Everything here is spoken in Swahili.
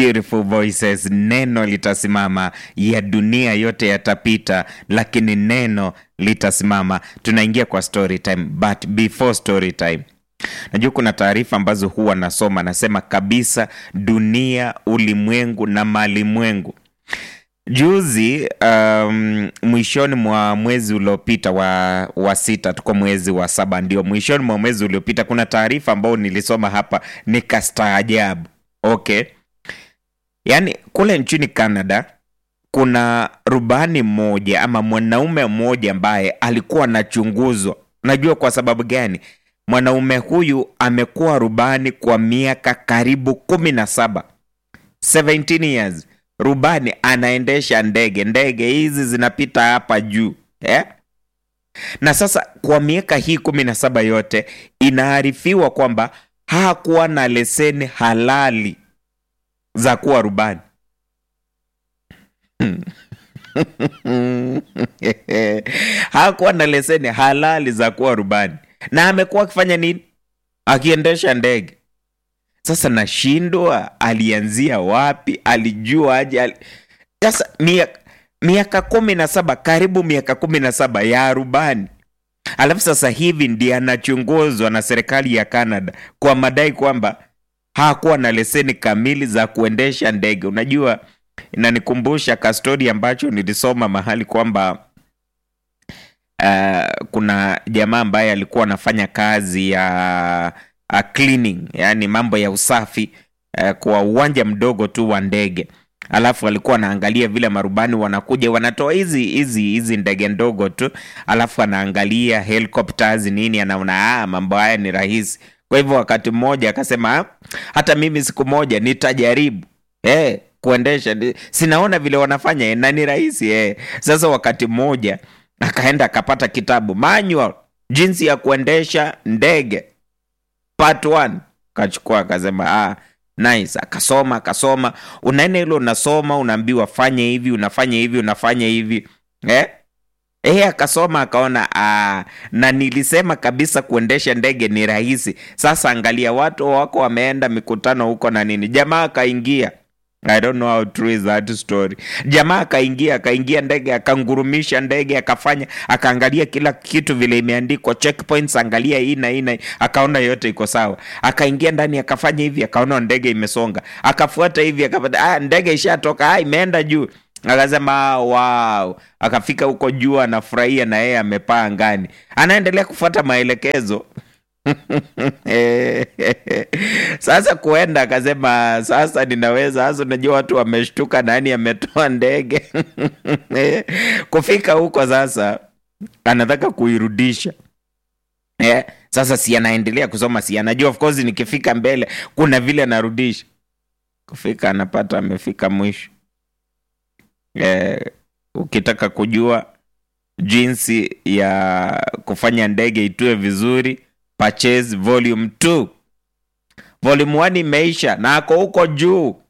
beautiful voices. Neno litasimama, ya dunia yote yatapita, lakini neno litasimama. Tunaingia kwa story time, but before story time Najua kuna taarifa ambazo huwa nasoma, nasema kabisa dunia, ulimwengu na malimwengu. Juzi um, mwishoni mwa mwezi uliopita wa, wa sita, tuko mwezi wa saba, ndio mwishoni mwa mwezi uliopita, kuna taarifa ambayo nilisoma hapa nikastaajabu. Okay, yaani kule nchini Canada kuna rubani mmoja ama mwanaume mmoja ambaye alikuwa anachunguzwa. Najua kwa sababu gani? Mwanaume huyu amekuwa rubani kwa miaka karibu kumi na saba 17 years. Rubani anaendesha ndege, ndege hizi zinapita hapa juu eh? Na sasa kwa miaka hii kumi na saba yote inaarifiwa kwamba hakuwa na leseni halali za kuwa rubani hakuwa na leseni halali za kuwa rubani na amekuwa akifanya nini? Akiendesha ndege. Sasa nashindwa alianzia wapi? Alijua aje? Ali... Sasa miaka miaka kumi na saba karibu miaka kumi na saba ya rubani, alafu sasa hivi ndiye anachunguzwa na serikali ya Canada kwa madai kwamba hakuwa na leseni kamili za kuendesha ndege. Unajua, inanikumbusha kastori ambacho nilisoma mahali kwamba Uh, kuna jamaa ambaye alikuwa anafanya kazi ya uh, cleaning, yani mambo ya usafi uh, kwa uwanja mdogo tu wa ndege, alafu alikuwa anaangalia vile marubani wanakuja wanatoa hizi hizi hizi ndege ndogo tu, alafu anaangalia helicopters nini, anaona ah, mambo haya ni rahisi. Kwa hivyo wakati mmoja akasema ah, hata mimi siku moja nitajaribu eh, kuendesha, sinaona vile wanafanya eh, na ni rahisi eh. Sasa wakati mmoja akaenda akapata kitabu manual jinsi ya kuendesha ndege part 1 kachukua akasema ah, nice. Akasoma akasoma, unaenda hilo unasoma, unaambiwa fanye hivi, unafanya hivi, unafanya hivi eh? Eh, akasoma akaona ah, na nilisema kabisa kuendesha ndege ni rahisi. Sasa angalia, watu wako wameenda mikutano huko na nini, jamaa akaingia I don't know how true is that story. Jamaa akaingia akaingia ndege akangurumisha ndege akafanya akaangalia kila kitu vile imeandikwa checkpoints, angalia hii na hii na akaona yote iko sawa. Akaingia ndani akafanya hivi akaona ndege imesonga. Akafuata hivi akapata ah, ndege ishatoka, ah, imeenda juu. Akasema wow. Akafika huko juu anafurahia na yeye amepaa angani. Anaendelea kufuata maelekezo. Sasa kuenda akasema, sasa ninaweza sasa. Unajua watu wameshtuka, nani ametoa ndege kufika huko. Sasa anataka kuirudisha eh. Sasa si anaendelea kusoma, si anajua of course, nikifika mbele kuna vile anarudisha. Kufika anapata amefika mwisho eh. Ukitaka kujua jinsi ya kufanya ndege itue vizuri Purchase volume 2. Volume 1 imeisha na ako huko juu